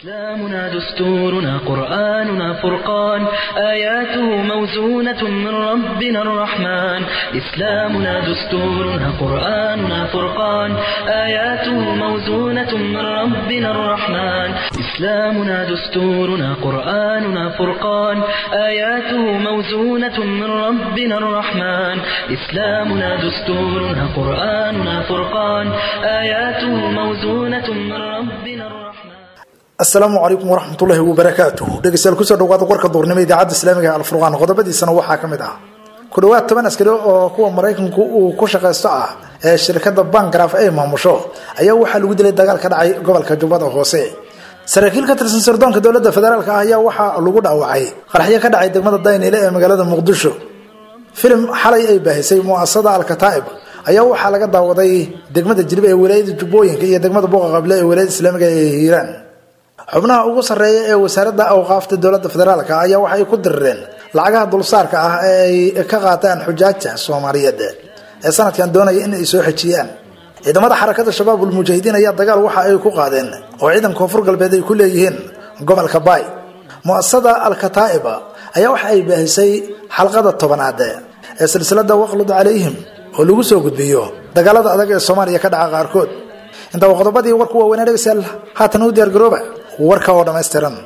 إسلامنا دستورنا قرآننا فرقان آياته موزونة من ربنا الرحمن إسلامنا دستورنا قرآننا فرقان آياته موزونة من ربنا الرحمن إسلامنا دستورنا قرآننا فرقان آياته موزونة من ربنا الرحمن إسلامنا دستورنا قرآننا فرقان آياته موزونة من ربنا الرحمن asalaamu calaykum waraxmatullaahi wabarakaatuh dhegeystayaal kusoo dhawaada warka duurnimo idaacadda islaamiga ee alfurqaan qodobadiisana waxaa ka mid ah ku dhowaad toban askari oo kuwa maraykanku uu ku shaqaysto ah ee shirkadda bangraf ay maamusho ayaa waxaa lagu dilay dagaal ka dhacay gobolka jubbada hoose saraakiil ka tirsan sirdoonka dowladda federaalk ah ayaa waxaa lagu dhaawacay qaraxyo ka dhacay degmada dayniile ee magaalada muqdisho filim xalay ay baahisay muasasada alkataa'ib ayaa waxaa laga daawaday degmada jilib ee walaayada jubbooyinka iyo degmada buuqa qable ee walaayada islaamiga ee hiiraan xubnaha ugu sarreeya ee wasaaradda awqaafta dowladda federaalk ayaa waxay ku dirireen lacagaha dulsaarka ah ee ay ka qaataan xujaajta soomaaliyeed ee sanadkan doonaya in ay soo xejiyaan ciidamada xarakada shabaabul mujaahidiin ayaa dagaal waxa ay ku qaadeen oo ciidan koonfur galbeed ay ku leeyihiin gobolka baay muasasada alkataa'iba ayaa waxa ay baahisay xalqada tobanaad ee silsilada waqlud calayhim oo lagu soo gudbiyo dagaalada adag ee soomaaliya ka dhaca qaarkood inta qodobadii warku waaweynaa dhegeystayaal haatan u diyaargarooba warka oo dhammaystiran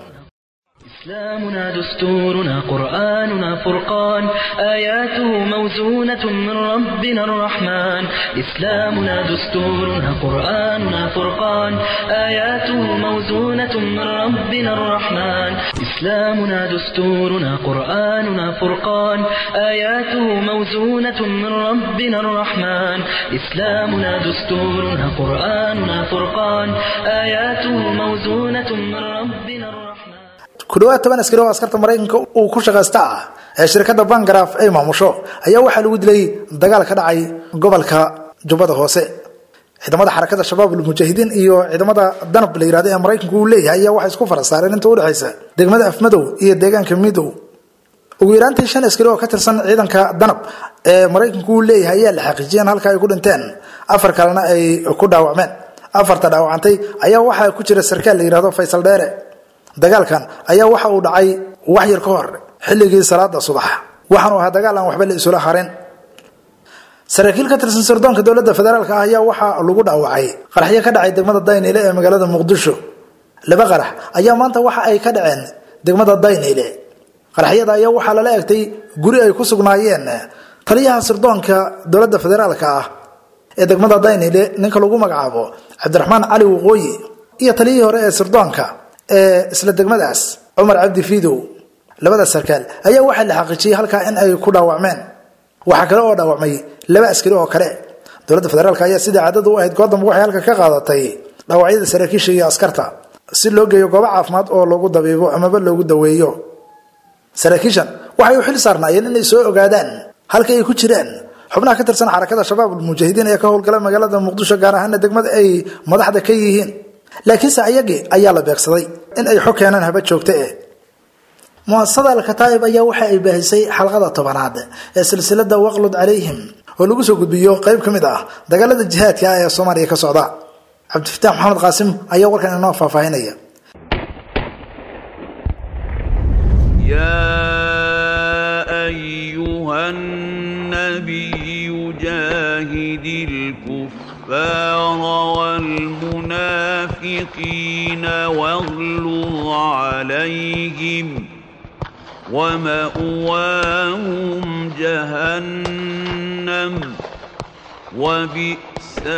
إسلامنا دستورنا قرآننا فرقان آياته موزونة من ربنا الرحمن إسلامنا دستورنا قرآننا فرقان آياته موزونة من ربنا الرحمن إسلامنا دستورنا قرآننا فرقان آياته موزونة من ربنا الرحمن إسلامنا دستورنا قرآننا فرقان آياته موزونة من ربنا الرحمن ku dhawaad toban askari oo askarta maraykanka uu ku shaqaysta ah ee shirkadda bangraf ay maamusho ayaa waxaa lagu dilay dagaal ka dhacay gobolka jubbada hoose ciidamada xarakada shabaabul mujaahidiin iyo ciidamada danab la yirahdo ee maraykanku uu leeyahay ayaa waxay isku farasaareen inta udhexaysa degmada afmadow iyo deegaanka midow ugu yaraantii shan askari oo ka tirsan ciidanka danab ee maraykanku uu leeyahay ayaa la xaqiijiyeen halka ay ku dhinteen afar kalena ay ku dhaawacmeen afarta dhaawacantay ayaa waxaa ku jira sarkaal la yirahdo faysal dheere dagaalkan ayaa waxa uu dhacay wax yar ka hor xilligii salaada subax waxaanu ahaa dagaal aan waxba la isula harin saraakiil ka tirsan sirdoonka dowladda federaalk ah ayaa waxaa lagu dhaawacay qaraxyo ka dhacay degmada dayniile ee magaalada muqdisho laba qarax ayaa maanta waxa ay ka dhaceen degmada dayniile qaraxyada ayaa waxaa lala egtay guri ay ku sugnaayeen taliyaha sirdoonka dowladda federaalk ah ee degmada dayniile ninka lagu magacaabo cabdiraxmaan cali waqooyi iyo taliyihii hore ee sirdoonka ee isla degmadaas cumar cabdi fiidow labada sarkaal ayaa waxaa la xaqiijiyey halkaa in ay ku dhaawacmeen waxaa kale oo dhaawacmay laba askari oo kale dowladda federaalk ayaa sidai caadada u ahayd goordamba waxay halka ka qaadatay dhaawacyada saraakiisha iyo askarta si loo geeyo goobo caafimaad oo lagu dabiibo amaba loogu daweeyo saraakiishan waxay u xil saarnaayeen inay soo ogaadaan halka ay ku jiraan xubnaha ka tirsan xarakada shabaabul mujaahidiin ee ka howlgala magaalada muqdisho gaar ahaana degmada ay madaxda ka yihiin laakiinse ayagii ayaa la beegsaday in ay xog keenaan haba joogta eh muasasada alkataa'ib ayaa waxa ay baahisay xalqada tobanaad ee silsilada waqlud calayhim oo lagu soo gudbiyo qayb ka mid ah dagaalada jihaadka ah ee soomaaliya ka socda cabdifataax maxamed qaasim ayaa warkan inoo faahfaahinaya الكفار والمنافقين واغلظ عليهم ومأواهم جهنم وبئس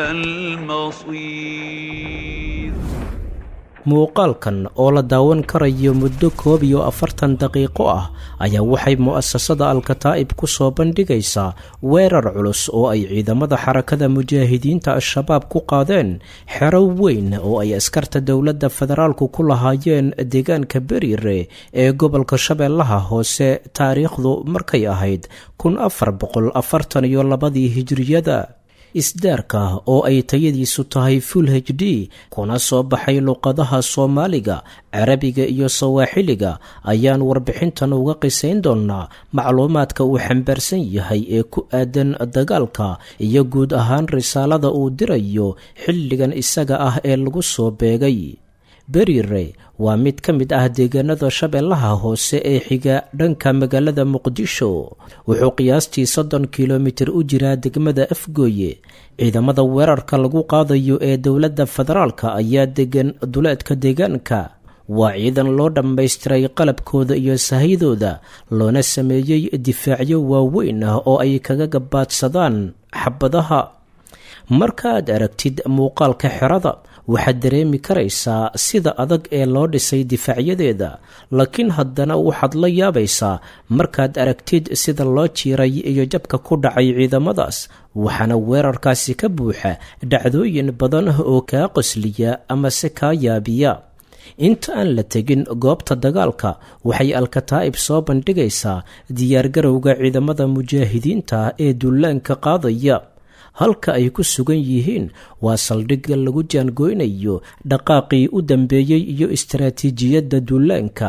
المصير muuqaalkan oo la daawan karayo muddo koob iyo afartan daqiiqo ah ayaa waxay mu'asasada alkataa'ib ku soo bandhigaysaa weerar culus oo ay ciidamada xarakada mujaahidiinta al-shabaab ku qaadeen xero weyn oo ay askarta dowladda federaalku ku lahaayeen deegaanka beriire ee gobolka shabeellaha hoose taariikhdu markay ahayd kun afar boqol afartan iyo labadii hijiriyada isdaarka oo ay tayadiisu tahay full h d kuna soo baxay luqadaha soomaaliga carabiga iyo sawaaxiliga ayaan warbixintan uga qisayn doonnaa macluumaadka uu xambaarsan yahay ee ku aadan dagaalka iyo guud ahaan risaalada uu dirayo xilligan isaga ah ee lagu soo beegay berire waa mid ka mid ah deegaanada shabeellaha hoose ee xiga dhanka magaalada muqdisho wuxuu qiyaastii soddon kilomitir u jiraa degmada afgooye ciidamada weerarka lagu qaadayo ee dowladda federaalka ayaa degan duleedka deegaanka waa ciidan loo dhammaystiray qalabkooda iyo sahydooda loona sameeyey difaacyo waaweyn ah oo ay kaga gabaadsadaan xabadaha markaaad aragtid muuqaalka xerada waxaad dareemi karaysaa sida adag ee loo dhisay difaacyadeeda laakiin haddana waxaad la yaabaysaa markaad aragtid sida loo jiiray iyo jabka ku dhacay ciidamadaas waxaana weerarkaasi ka buuxa dhacdooyin badan oo kaa qosliya amase kaa yaabiya inta aan la tegin goobta dagaalka waxay alkataa'ib soo bandhigaysaa diyaargarowga ciidamada mujaahidiinta ee dullaanka qaadaya halka ay ku sugan yihiin waa saldhigga lagu jaangoynayo dhaqaaqii u dambeeyey iyo istaraatiijiyadda dullaanka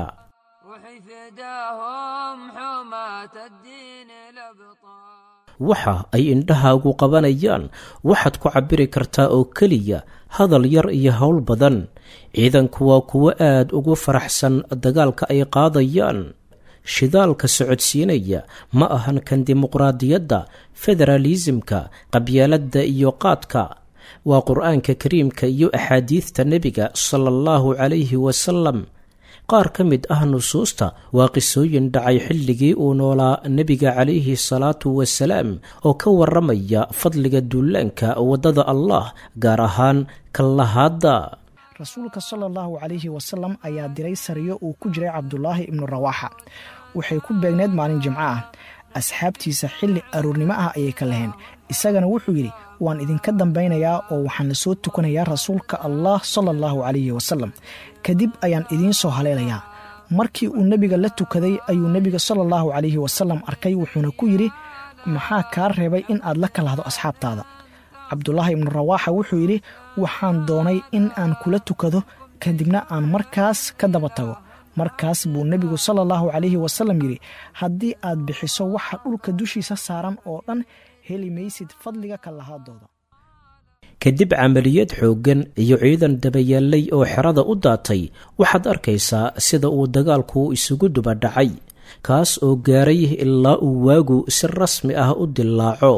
waxa ay indhahaagu qabanayaan waxaad ku cabbiri kartaa oo keliya hadal yar iyo howl badan ciidanku waa kuwo aad ugu faraxsan dagaalka ay qaadayaan shidaalka socodsiinaya ma ahan kan dimuqraadiyadda federaalisimka qabyaaladda iyo qaadka waa qur-aanka kariimka iyo axaadiidta nebiga sala allahu calayhi wasalam qaar ka mid ah nusuusta waa qisooyin dhacay xilligii uu noolaa nebiga calayhi salaatu wasalaam oo ka waramaya fadliga duulaanka waddada allah gaar ahaan kallahaadda rasuulka sala allahu calayhi wasalam ayaa diray sariyo uu ku jiray cabdulaahi ibnu rawaaxa waxay ku beegneed maalin jimco ah asxaabtiisa xilli aroornimo ah ayay ka laheen isagana wuxuu yidhi waan idinka dambaynayaa oo waxaan la soo tukanayaa rasuulka allah sala allahu calayhi wasalam kadib ayaan idiin soo haleelayaa markii uu nebiga la tukaday ayuu nebiga sala allahu calayhi wasalam arkay wuxuuna ku yidhi maxaa kaa reebay in aad la kalahdo asxaabtaada cabdulaahi ibnu rawaaxa wuxuu yidhi waxaan doonay in aan kula tukado kadibna aan markaas ka daba tago markaas buu nebigu sala allahu calayhi wasalam yidhi haddii aad bixiso waxa dhulka dushiisa saaran oo dhan heli maysid fadliga kallahaadooda kadib camaliyad xooggan iyo ciidan dabayaallay oo xerada u daatay waxaad arkaysaa sida uu dagaalku isugu duba dhacay kaas oo gaaray ilaa uu waagu si rasmi ah u dillaaco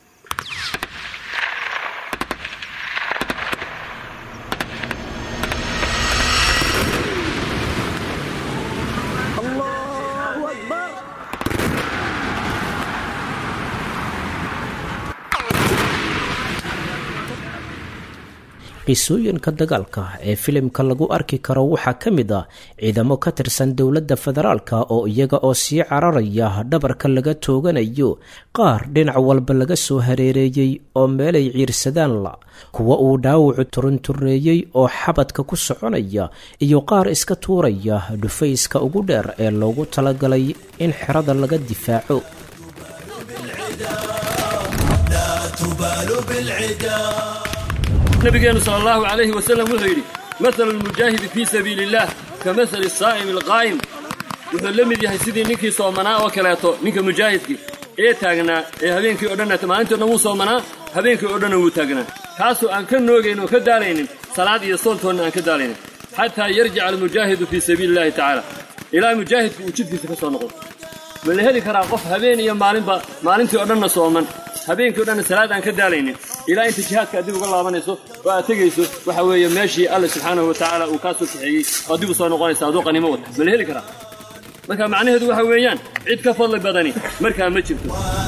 qisooyinka dagaalka ee filimka lagu arki karo waxaa ka mid ah ciidamo ka tirsan dowladda federaalka oo iyaga oo sii cararaya dhabarka laga tooganayo qaar dhinac walba laga soo hareereeyey oo meelay ciirsadaan la kuwa uu dhaawacu turuntureeyey oo xabadka ku soconaya iyo qaar iska tuuraya dhufayska ugu dheer ee loogu talagalay in xerada laga difaaco nabigeenu sal allahu calayhi wasalam wuxuu yidhi mahalu lmujaahidi fii sabiili illaah ka mahali saa'imi alqaa'im wuxuu la mid yahay sidii ninkii soomanaa oo kaleeto ninka mujaahidkii ee taagnaa ee habeenkii o dhan maalintii o dhan wuu soomanaa habeenkii oo dhanna wuu taagnaa kaasoo aan ka noogayn oo ka daalaynin salaad iyo soontoonna aan ka daalaynin xataa yarjica almujaahidu fii sabiili illahi tacaala ilaa mujaahidku uu jidkiisa ka soo noqdo ma la heli karaa qof habeen iyo maalinba maalintii o dhanna sooman habeenkii o dhanna salaad aan ka daalaynin ilaa inta jihaadka adig uga laabanayso oo aad tegayso waxa weeye meeshii alle subxaanahu wa tacaala uu kaa soo kaxeeyey oo dib u soo noqonaysa aduu qanimo wata ma la heli karaa marka macnaheedu waxa weeyaan cid ka fadli badani markaa ma jirto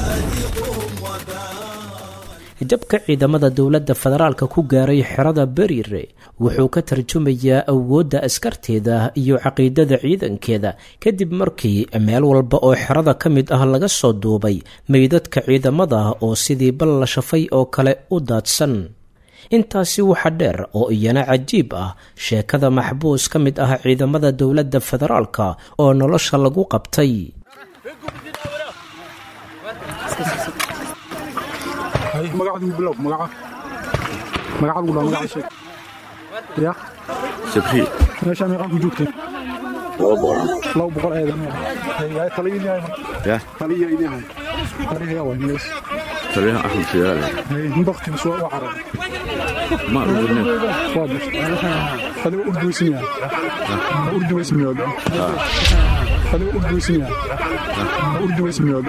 jabka ciidamada dowladda federaalka ku gaaray xerada beriire wuxuu ka tarjumayaa awoodda askarteeda iyo caqiidada ciidankeeda kadib markii meel walba oo xerada ka mid ah laga soo duubay meydadka ciidamada oo sidii bal la shafay oo kale u daadsan intaasi waxa dheer oo iyana cajiib ah sheekada maxbuus ka mid ah ciidamada dowladda federaalka oo nolosha lagu qabtay magacadu bilow magaca magacadu dhaa magaca sheeg ya sabri meesha meeqaa ku joogteen laba boqol laba boqol eedan yahay taliya idin yahay ya taliya idin yahay taliya yaa waay mees taliyaha axmed sidaale baktiga soo u carar ma ururne waa bas adiga urduweysan yahay urduweysan miyood adiga urduweysan yahay urduweysan miyood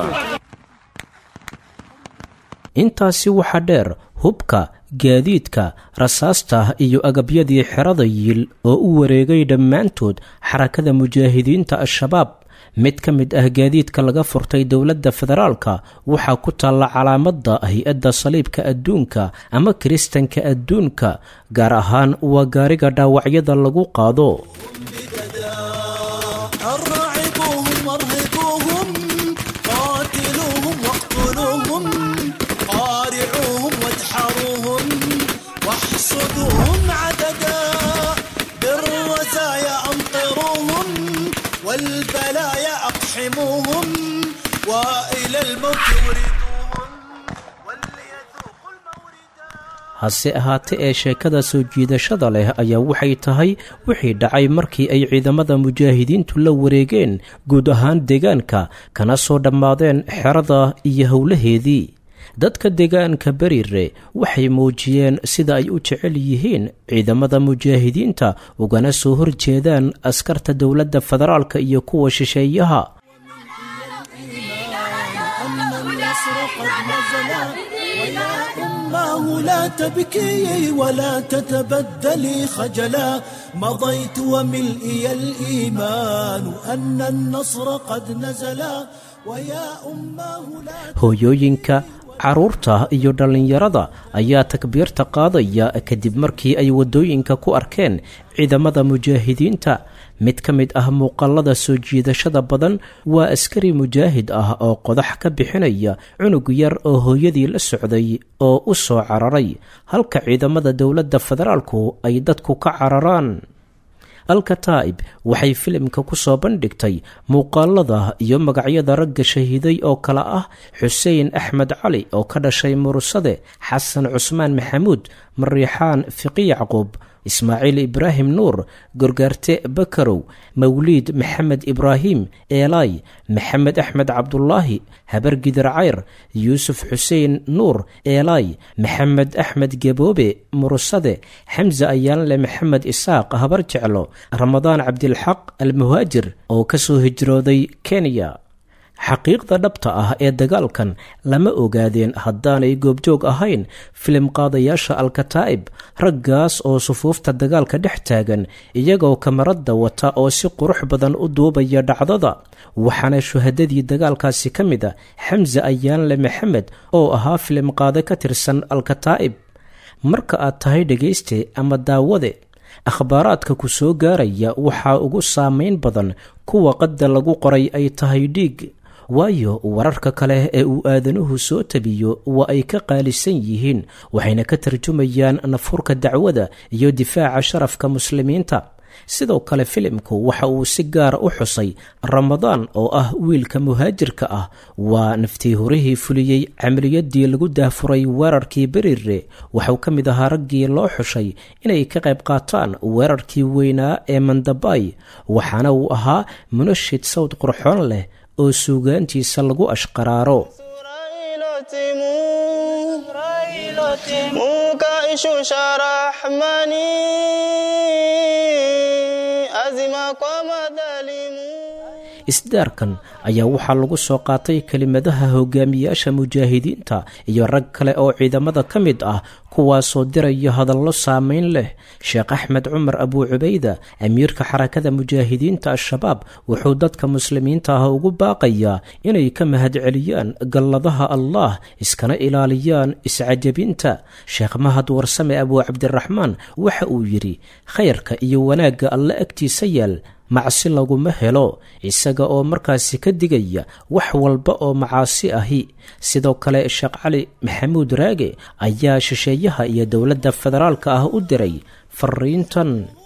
intaasi waxaa dheer hubka gaadiidka rasaasta iyo agabyadii xerada yiil oo u wareegay dhammaantood xarakada mujaahidiinta al-shabaab mid ka mid ah gaadiidka laga furtay dowladda federaalka waxaa ku taalla calaamadda hay-adda saliibka adduunka ama kiristanka adduunka gaar ahaan waa gaariga dhaawacyada lagu qaado أرعبوهم وارهقوهم قاتلوهم واقتلوهم قارعوهم وادحروهم واحصدوهم عددا بالرزايا أمطروهم والبلايا أقحموهم وإلى الموت وردوهم وليذوقوا الموردا hase ahaate ee sheekada soo jiidashada leh ayaa waxay tahay wixii dhacay markii ay ciidamada mujaahidiintu la wareegeen guud ahaan deegaanka kana soo dhammaadeen xerada iyo howlaheedii dadka deegaanka beriire waxay muujiyeen sida ay u jecel yihiin ciidamada mujaahidiinta ugana soo horjeedaan askarta dowladda federaalka iyo kuwa shisheeyaha أن النصر قد نزل ويا أماه لا تبكي ولا تتبدلي خجلا مضيت وملئي الإيمان أن النصر قد نزل ويا أماه لا hooyooyinka carruurta iyo dhallinyarada ayaa takbiirta qaadaya kadib markii ay waddooyinka ku arkeen ciidamada mujaahidiinta mid ka mid ah muuqaalada soo jiidashada badan waa askari mujaahid ah oo qodax ka bixinaya cunug yar oo hooyadii la socday oo u soo cararay halka ciidamada dowladda federaalku ay dadku ka cararaan alkataa'ib waxay filimka ku soo bandhigtay muuqaalada iyo magacyada ragga shahiiday oo kale ah xuseen axmed cali oo ka dhashay murusade xasan cusmaan maxamuud mariixaan fiqi yacquub ismaaciil ibraahim nuur gorgaarte bakarow mawliid maxamed ibraahim eelay maxamed axmed cabdulaahi habargidir cayr yuusuf xuseen nuur eelay maxamed axmed geboobe murusade xamse ayaanle maxamed isaaq habar jeclo ramadaan cabdilxaq almuhaajir oo ka soo hijrooday kenya xaqiiqda dhabta ah ee dagaalkan lama ogaadeen haddaanay goobjoog ahayn filim qaadayaasha alkataa'ib raggaas oo sufuufta dagaalka dhex taagan iyagoo kamaradda wata oo si qurux badan u duubaya dhacdada waxaana shuhadadii dagaalkaasi ka mid a xamse ayaanle maxamed oo ahaa filim qaade ka tirsan alkataa'ib marka aad tahay dhegayste ama daawade akhbaaraadka ku soo gaaraya waxaa ugu saamayn badan kuwa qadda lagu qoray ay tahay dhiig waayo wararka kale ee uu aadanuhu soo tabiyo waa ay ka qaalisan yihiin waxayna ka tarjumayaan nafurka dacwada iyo difaaca sharafka muslimiinta sidoo kale filimku waxa uu si gaara u xusay ramadaan oo ah wiilka muhaajirka ah waa naftii horihii fuliyey camaliyadii lagu daafuray weerarkii berire waxuu ka mid ahaa raggii loo xushay inay ka qayb qaataan weerarkii weynaa ee mandabay waxaana uu ahaa munashid sawd qurxoon leh oo suugaantiisa lagu ashqaraaro isdaarkan ayaa waxaa lagu soo qaatay kelimadaha hogaamiyaasha mujaahidiinta iyo rag kale oo ciidamada ka mid ah kuwaasoo diraya hadallo saameyn leh sheekh axmed cumar abuu cubayda amiirka xarakada mujaahidiinta al-shabaab wuxuu dadka muslimiinta ah ugu baaqayaa inay ka mahadceliyaan galladaha allah iskana ilaaliyaan iscajabinta sheekh mahad warsame abuu cabdiraxmaan waxa uu yidhi khayrka iyo wanaagga alle agtiisa yaal macsi laguma helo isaga oo markaasi ka digaya wax walba oo macaasi ahi sidoo kale sheekh cali maxamuud raage ayaa shisheeyaha iyo dowladda federaalka ah u diray fariintan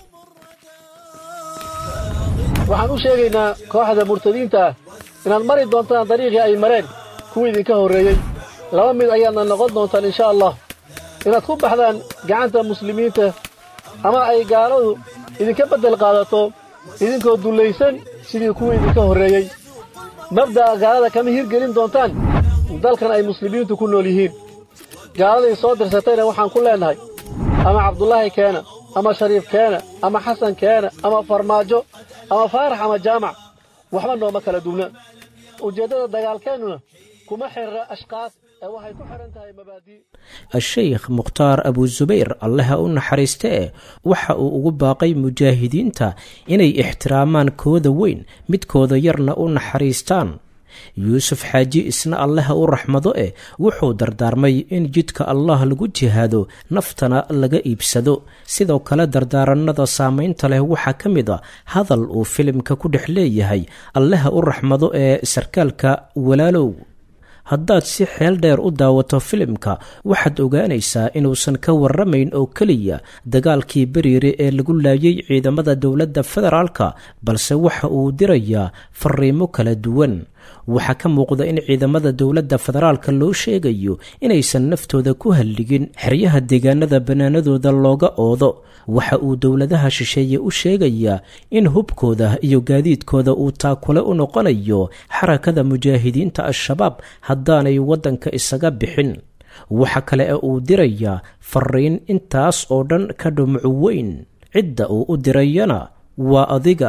waxaan u sheegaynaa kooxda murtadiinta ah inaad mari doontaan dariiqii ay mareen kuwii idinka horreeyey laba mid ayaadna noqon doontaan insha allah inaad ku baxdaan gacanta muslimiinta ama ay gaaladu idinka beddel qaadato idinkoo dullaysan sidii kuwii idinka horreeyey mabda'a gaalada kama hirgelin doontaan dalkan ay muslimiintu ku nool yihiin gaaladay soo dirsatayna waxaan ku leennahay ama cabdulaahi keena ama shariif keena ama xasan keena ama farmaajo ama faarax ama jaamac waxba nooma kala duwna ujeeddada dagaalkeennuna kuma xirra ashkaas ee waxay ku xidhan tahay mabaadii a-sheykh mukhtaar abusubayr allaha u naxariiste e waxa uu ugu baaqay mujaahidiinta inay ixtiraamaan kooda weyn midkooda yarna u naxariistaan yuusuf xaaji isna allaha u raxmado eh wuxuu dardaarmay in jidka allah lagu jihaado naftana laga iibsado sidoo kale dardaaranada saamaynta leh waxaa ka mid a hadal uu filimka ku dhex leeyahay allaha u raxmado ee sarkaalka walaalow haddaad si xeel dheer u daawato filimka waxaad ogaanaysaa inuusan ka warramayn oo keliya dagaalkii beriire ee lagu laayay ciidamada dowladda federaalka balse waxa uu dirayaa fariimo kala duwan waxaa ka muuqda in ciidamada dowladda federaalka loo sheegayo inaysan naftooda ku halligin xeryaha deegaanada bannaanadooda looga oodo waxa uu dowladaha shisheeye u sheegayaa in hubkooda iyo gaadiidkooda uu taakule u noqonayo xarakada mujaahidiinta al-shabaab haddaanay waddanka isaga bixin waxa kale ee uu dirayaa fariin intaas oo dhan ka dhumucu weyn cidda uu u dirayana waa adiga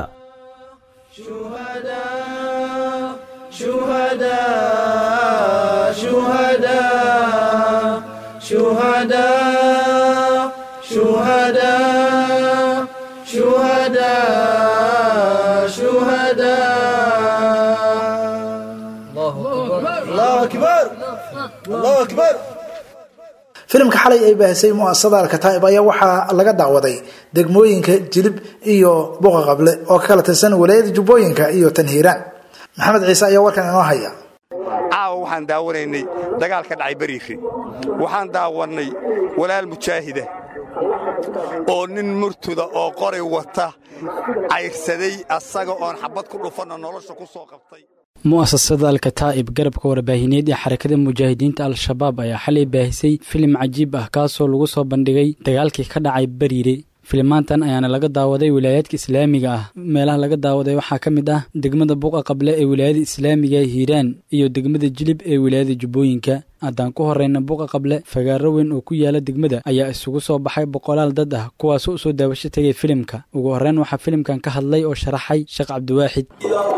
شهداء شهداء شهداء شهداء شهداء الله أكبر الله أكبر filimka xalay ay baahisay muasasada alkataa'ib ayaa waxaa laga daawaday degmooyinka jilib iyo buqa qable oo ka kala tirsan walaayada jubbooyinka iyo tanhiiraan maxamed ciise ayaa warkan inoo haya caawa waxaan daawanaynay dagaal ka dhacay beriire waxaan daawannay walaal mujaahida oo nin murtuda oo qoray wata cayrsaday asaga oon xabad ku dhufanna nolosha ku soo qabtay mu'asasada alkataa'ib garabka warbaahineed ee xarakada mujaahidiinta al-shabaab ayaa xalay baahisay filim cajiib ah kaasoo lagu soo bandhigay dagaalkii ka dhacay beriire filimaantan ayaana laga daawaday wilaayaadka islaamiga ah meelaha laga daawaday waxaa ka mid ah degmada buqa qable ee wilaayada islaamiga hiiraan iyo degmada jilib ee wilaayada jubbooyinka haddaan ku horrayna buqa qable fagaaro weyn oo ku yaala degmada ayaa isugu soo baxay boqolaal dad ah kuwaasoo u soo daawasho tegay filimka ugu horreyn waxaa filimkan ka hadlay oo sharaxay sheekh cabdiwaaxid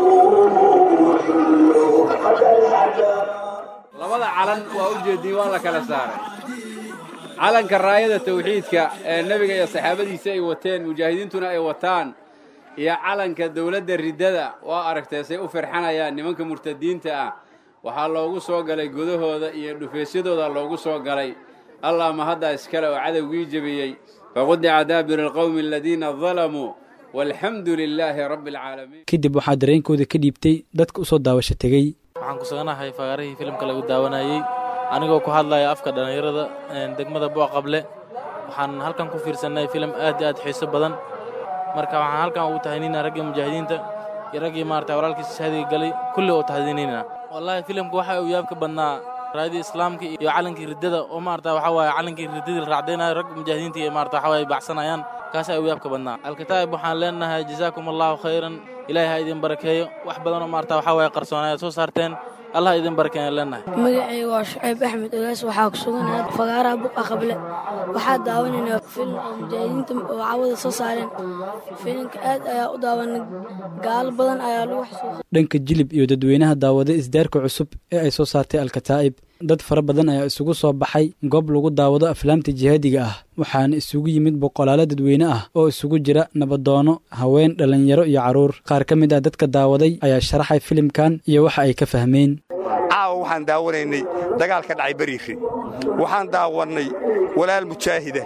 labada calan waa u jeediyey waa la kala saaray calanka raayada tawxiidka ee nebiga iyo saxaabadiisa ay wateen mujaahidiintuna ay wataan iyo calanka dawladda riddada waa aragtay say u firxanayaan nimanka murtadiinta ah waxaa loogu soo galay gudahooda iyo dhufaysyadooda loogu soo galay allah ma haddaa iskale oo cadowgii jebiyey faqudica daabiru alqowmi aladiina dalamuu walxamdu lilaahi rabbi alcaalamiin kadib waxaa dareenkooda ka dhiibtay dadka u soo daawasho tegey waxaan ku suganahay fagaarihii filimka lagu daawanayey anigoo ku hadlaya afka dhallinyarada degmada buuq qable waxaan halkan ku fiirsannay filim aad iyo aad xiiso badan marka waxaan halkan ugu tahdiinina raggii mujaahidiinta iyo raggii maarata walaalkiisa shahadiga galay kulli oo tahdiinayna wallaahi filimka waxa uu yaabka badnaa raadii islaamka iyo calankii riddada oo maarata waxa waaye calankii riddadii la raacdaynayo ragga mujaahidiinta iyo maarata waxa waaye baxsanayaan kaas ayaa u yaabka badnaa alkataa'ib waxaan leenahay jazaakum allahu khayran ilaahay ha idin barakeeyo wax badan oo maarata waxa waaye qarsoonay aad soo saarteen allah idin barakeeyan leenahay magacayga waa shucayb axmed ogaas waxaa ku suganahay fagaaraha buqa qable waxaa daawanaynaa filim oo mujaahidiinta oo cawada soo saareen filimka aad ayaa u daawanay gaalo badan ayaa lagu xasuuqay dhanka jilib iyo dadweynaha daawada isdaarka cusub ee ay soo saartay alkataa'ib dad fara badan ayaa isugu soo baxay goob lagu daawado aflaamta jihaadiga ah waxaana isugu yimid boqolaalo dadweyne ah oo isugu jira nabadoono haween dhallinyaro iyo carruur qaar ka mid ah dadka daawaday ayaa sharaxay filimkan iyo waxa ay ka fahmeen caawa waxaan daawanaynay dagaal ka dhacay beriire waxaan daawannay walaal mujaahida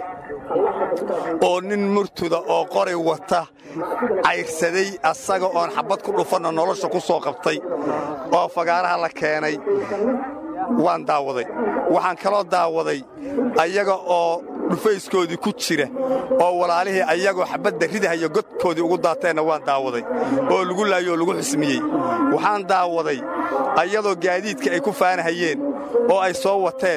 oo nin murtuda oo qoray wata cayrsaday asaga oon xabad ku dhufanna nolosha ku soo qabtay oo fagaaraha la keenay waan daawaday waxaan kaloo daawaday ayaga oo dhufayskoodii ku jira oo walaalihii ayagoo xabadda ridahayo godkoodii ugu daateenna waan daawaday oo lagu laayo oo lagu xusmiyey waxaan daawaday ayadoo gaadiidka ay ku faanahayeen oo ay soo wateen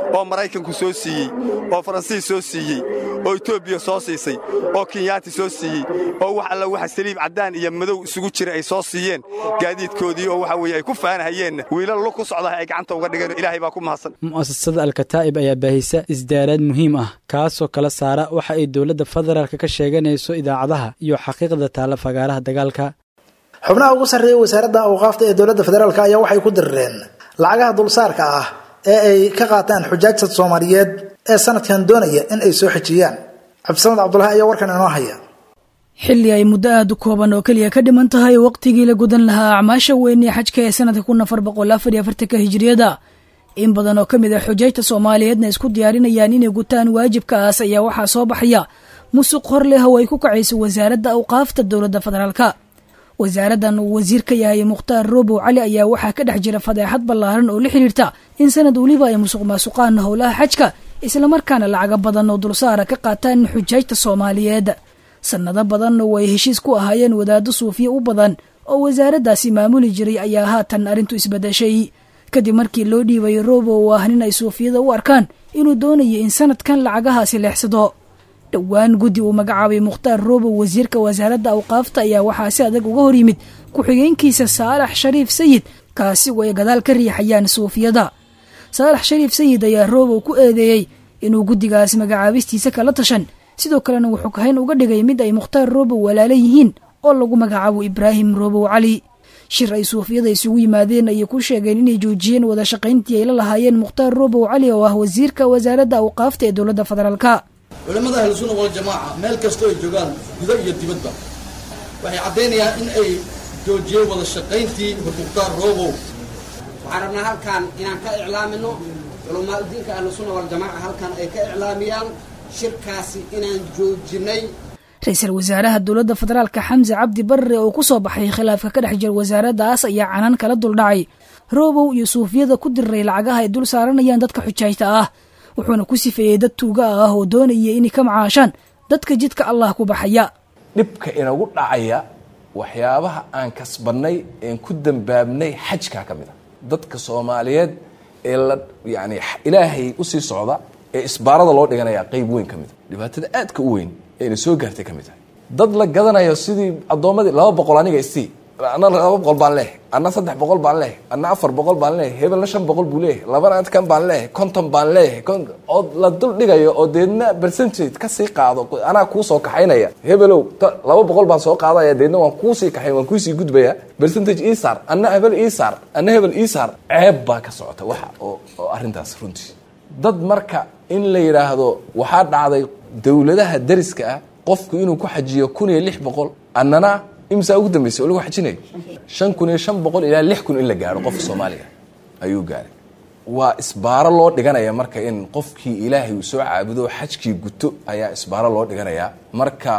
oo maraykanku soo siiyey oo faransiis soo siiyey oo etoobiya soo siisay oo kenyaati soo siiyey oo wax alla waxa saliib caddaan iyo madow isugu jira ay soo siiyeen gaadiidkoodii oo waxa weeye ay ku faanahayeenna wiilal lug ku socdaha ay gacanta uga dhigeen ilaahay baa ku mahadsan mu'asasada alkataa'ib ayaa baahisa isdaaraad muhiim ah kaasoo kala saara waxa ay dowladda federaalk ka sheeganayso idaacadaha iyo xaqiiqda taalla fagaaraha dagaalka xubnaha ugu sarreeya wasaaradda awqaafta ee dowladda federaalk ayaa waxay ku dirireen lacagaha dulsaarka ah ee ay ka qaataan xujaajta soomaaliyeed ee sanadkan doonaya in ay soo xejiyaan cabdisamad cabdulahi ayaa warkan inoo haya xilli ay muddo aada u kooban oo keliya ka dhiman tahay waqtigii la gudan lahaa acmaasha weyn ee xajka ee sanadka kun afar boqol afar iyo afartanka hijiriyada in badan oo ka mid ah xujaajta soomaaliyeedna isku diyaarinayaan inay gutaan waajibkaas ayaa waxaa soo baxaya musuq hor leh oo ay ku kacayso wasaaradda awqaafta dowladda federaalka wasaaraddan uu wasiir ka yahay mukhtaar roobow cali ayaa waxaa ka dhex jira fadeexad ballaaran oo la xidhiirta in sanad weliba ay musuq maasuqaan howlaha xajka islamarkaana lacaga badan oo dulsaara ka qaataan xujaajta soomaaliyeed sannado badanna way heshiis ku ahaayeen wadaaddo suufiye u badan oo wasaaraddaasi maamuli jiray ayaa haatan arrintu isbadashay kadib markii loo dhiibay roobo oo ah nin ay suufiyada u arkaan inuu doonayo in sanadkan lacagahaasi leexsado dhowaan guddi uu magacaabay mukhtaar roobow wasiirka wasaaradda awqaafta ayaa waxaa si adag uga hor yimid ku-xigeenkiisa saalax shariif sayid kaasi oo ay gadaal ka riixayaan suufiyada saalax shariif sayid ayaa roobow ku eedeeyey inuu guddigaas magacaabistiisa kala tashan sidoo kalena wuxuu kahayn uga dhigay mid ay mukhtaar roobow walaala yihiin oo lagu magacaabo ibraahim roobow cali shir ay suufiyada isugu yimaadeen ayay ku sheegeen inay joojiyeen wada shaqayntii ay la lahaayeen mukhtaar roobow cali oo ah wasiirka wasaaradda awqaafta ee dowladda federaalka culimmada ahlusunna waljamaaca meel kastoo ay joogaan gudo iyo dibadba waxay caddaynayaan in ay joojiyeen wada shaqayntii mukhtaar roobow waxaan rabnaa halkan inaan ka iclaamino culamaa udiinka ahlusunna waljamaaca halkan ay ka iclaamiyaan shirkaasi inaan joojinay ra-iisul wasaaraha dowladda federaalka xamse cabdi barre oo ku soo baxay khilaafka ka dhex jira wasaaraddaas ayaa canaan kala duldhacay roobow iyo suufiyada ku diriray lacagaha ay dul saaranayaan dadka xujaajta ah wuxuuna ku sifeeyey dad tuuga ah oo doonaya inay ka macaashaan dadka jidka allah ku baxaya dhibka inagu dhacaya waxyaabaha aan kasbannay een ku dambaabnay xajkaa ka mid a dadka soomaaliyeed ee la yani ilaahay usii socda ee isbaarada loo dhiganaya qayb weyn ka mid a dhibaatada aadka u weyn eena soo gaartay ka mid tahay dad la gadanayo sidii addoommadii laba boqol aniga isii anna laba boqol baan leehay anna saddex boqol baan leehay anna afar boqol baan leehay hebelna shan boqol buu leeyahay labana kan baan leehay konton baan leeyahay oo la dul dhigayo oo deedna percentage kasii qaado anaa kuu soo kaxaynaya hebelow laba boqol baan soo qaadaya deedna waan kuusii kaxayn waan kuusii gudbaya percentage ii saar anna hebel ii saar anna hebel ii saar ceeb baa ka socota waxa oo oo arrintaas runtii dad marka in la yidhaahdo waxaa dhacday dowladaha dariska ah qofku inuu ku xajiyo kun iyo lix boqol annana imsaa ugu dambeysay oo lagu xajinayo shan kun iyo shan boqol ilaa lix kun in la gaaro qofka soomaaliga ayuu gaaray waa isbaaro loo dhiganaya marka in qofkii ilaahay uu soo caabudo xajkii guto ayaa isbaaro loo dhiganayaa marka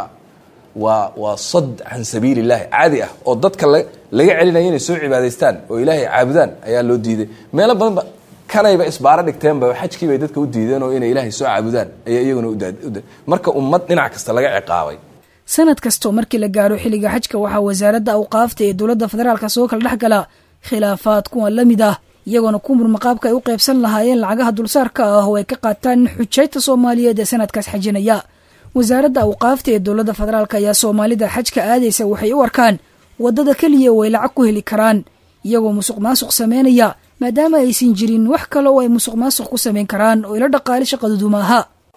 waa waa sad can sabiili illahi caadi ah oo dadka laga celinaya inay soo cibaadaystaan oo ilaahay caabudaan ayaa loo diiday meelo badanba kanayba isbaaro dhigteenba xajkii bay dadka u diideen oo inay ilaahay soo caabudaan ayaa iyaguna marka ummad dhinac kasta laga ciqaabay sanad kastoo markii la gaaro xilliga xajka waxaa wasaaradda awqaafta ee dowladda federaalka soo kala dhex gala khilaafaad kuwan la mid ah iyagoona ku murmaqaabka ay u qaybsan lahaayeen lacagaha dulsaarka ah oo ay ka qaataan xujaajta soomaaliyeed ee sanadkaas xajinaya wasaaradda awqaafta ee dowladda federaalk ayaa soomaalida xajka aadaysa waxay u arkaan waddada keliya oo ay lacag ku heli karaan iyagoo musuq maasuq sameynaya maadaama aysan jirin wax kale oo ay musuq maasuq ku samayn karaan oo ila dhaqaale shaqadoodu maaha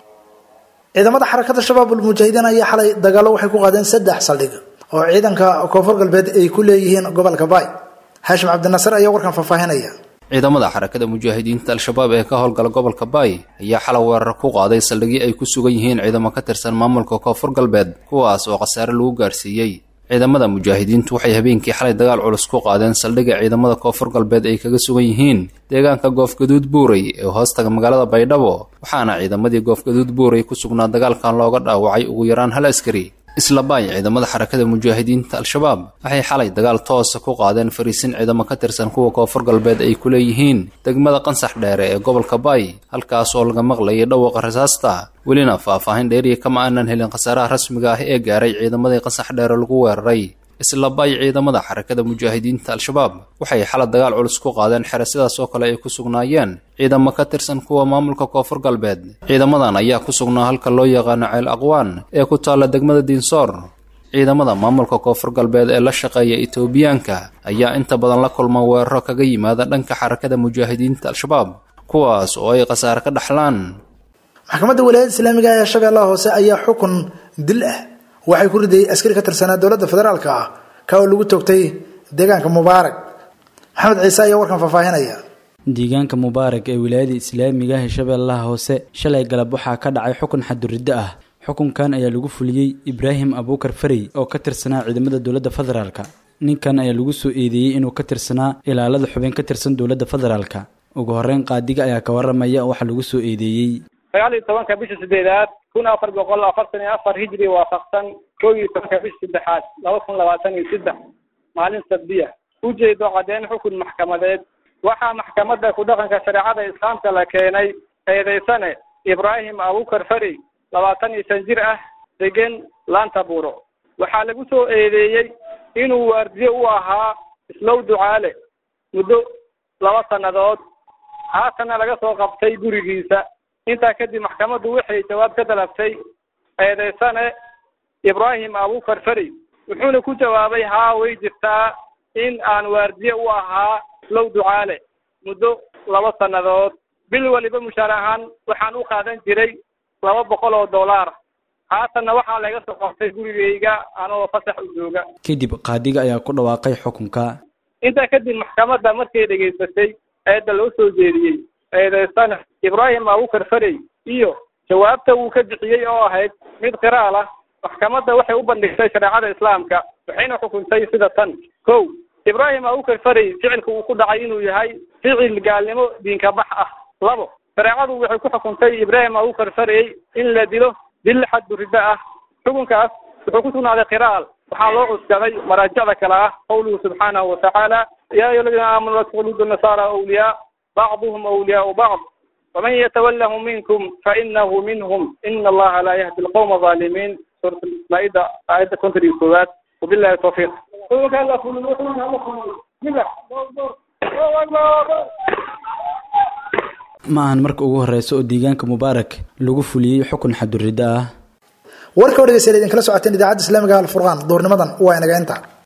ciidamada xarakada shabaabul mujaahidiin ayaa xalay dagaallo waxay ku qaadeen saddex saldhig oo ciidanka koonfur galbeed ay ku leeyihiin gobolka baay haashim cabdinasar ayaa warkan faahfaahinaya ciidamada xarakada mujaahidiinta al-shabaab ee ka howlgala gobolka baay ayaa xalay weerar ku qaaday saldhigyo ay ku sugan yihiin ciidamo ka tirsan maamulka koonfur galbeed kuwaas oo khasaare lagu gaarsiiyey ciidamada mujaahidiintu waxay habeenkii xalay dagaal culus ku qaadeen saldhigga ciidamada koonfur galbeed ay kaga sugan yihiin deegaanka goofgaduud buurey ee hoostaga magaalada baydhabo waxaana ciidamadii goofgaduud buurey ku sugnaa dagaalkan looga dhaawacay ugu yaraan hal askari isla baay ciidamada xarakada mujaahidiinta al-shabaab waxay xalay dagaal toosa ku qaadeen fariisin ciidamo ka tirsan kuwa koonfur galbeed ay ku leeyihiin degmada qansax dheere ee gobolka baay halkaas oo laga maqlayay dhawaqa rasaasta welina faahfaahin dheeriya kama aanan helin khasaaraha rasmiga ah ee gaaray ciidamadii qansax dheere lagu weeraray isla bay ciidamada xarakada mujaahidiinta al-shabaab waxay xala dagaal culus ku qaadeen xere sidaas oo kale ay ku sugnaayeen ciidamo ka tirsan kuwa maamulka koonfur galbeed ciidamadan ayaa ku sugnaa halka loo yaqaano ceel aqwaan ee ku taalla degmada diinsoor ciidamada maamulka koonfur galbeed ee la shaqeeya etoobiyaanka ayaa inta badan la kulma weeraro kaga yimaada dhanka xarakada mujaahidiinta al-shabaab kuwaas oo ay khasaare ka dhaxlaan maxkamadda walaayadda islaamiga ee shabeellaha hoose ayaa xukun dil ah waxay ku ridayay askari ka tirsanaa dowladda federaalka ah ka oo lagu toogtay deegaanka mubaarak maxamed ciise ayaa warkan faahfaahinaya deegaanka mubaarak ee wilaayada islaamiga ee shabeellaha hoose shalay galab waxaa ka dhacay xukun xaduriddo ah xukunkan ayaa lagu fuliyey ibraahim abuukar farey oo ka tirsanaa ciidamada dowladda federaalka ninkan ayaa lagu soo eedeeyey inuu ka tirsanaa ilaalada xubin ka tirsan dowladda federaalka ugu horreyn qaadiga ayaa ka waramaya waxa lagu soo eedeeyey sagaal iyo tobanka bisha sideedaad kun afar boqol afartan iyo afar hijri waafaqsan kow iyo tobanka bisha saddexaad laba kun labaatan iyo saddex maalin sabdiya ujeedo caddeyn xukun maxkamadeed waxaa maxkamadda ku dhaqanka shareecada islaamka la keenay eedeysane ibraahim abuukar farey labaatan iyo shan jir ah degan laanta buuro waxaa lagu soo eedeeyey inuu waardiye u ahaa islow ducaale muddo laba sannadood haatanna laga soo qabtay gurigiisa intaa kadib maxkamaddu waxay jawaab ka dalabtay eedeysane ibraahim abuukar farey wuxuuna ku jawaabay haa way jirtaa in aan waardiye u ahaa islow ducaale muddo laba sannadood bil waliba mushaar ahaan waxaan u qaadan jiray laba boqol oo dollar haatanna waxaa laga soo qabtay gurigayga anoo fasax u jooga kadib qaadiga ayaa ku dhawaaqay xukunka intaa kadib maxkamadda markay dhegaysatay eedda loo soo jeediyey eedeysana ibraahim abuukar farey iyo jawaabta uu ka bixiyey oo ahayd mid qiraal ah maxkamadda waxay u bandhigtay shareecada islaamka waxayna xukuntay sida tan kow ibraahim abuukar farey ficilka uu ku dhacay inuu yahay ficil gaalnimo diinka bax ah labo shareecadu waxay ku xukuntay ibraahim abuukar farey in la dilo dil xaddu riddo ah xukunkaas wuxuu ku sugnaaday qiraal waxaa loo cuskaday maraajicda kale ah qawluhu subxaanahu watacaala ya ayuha aladiina aamanuu la takhludu nasaara awliyaa bacduhum awliyaau bacd waman yatawallahu minkum fainahu minhum ina allaha laa yahdi alqawma alظaalimiin suurat maaida aayadda konton iyo koowaad wabillahi tawfiiq ma ahan marka ugu horeysa oo deegaanka mubaarak lagu fuliyey xukun xaduriddo ah warka o dhegeystayaal idinkala socoteen idaacadda islaamiga alfurqaan duurnimadan waa inaga inta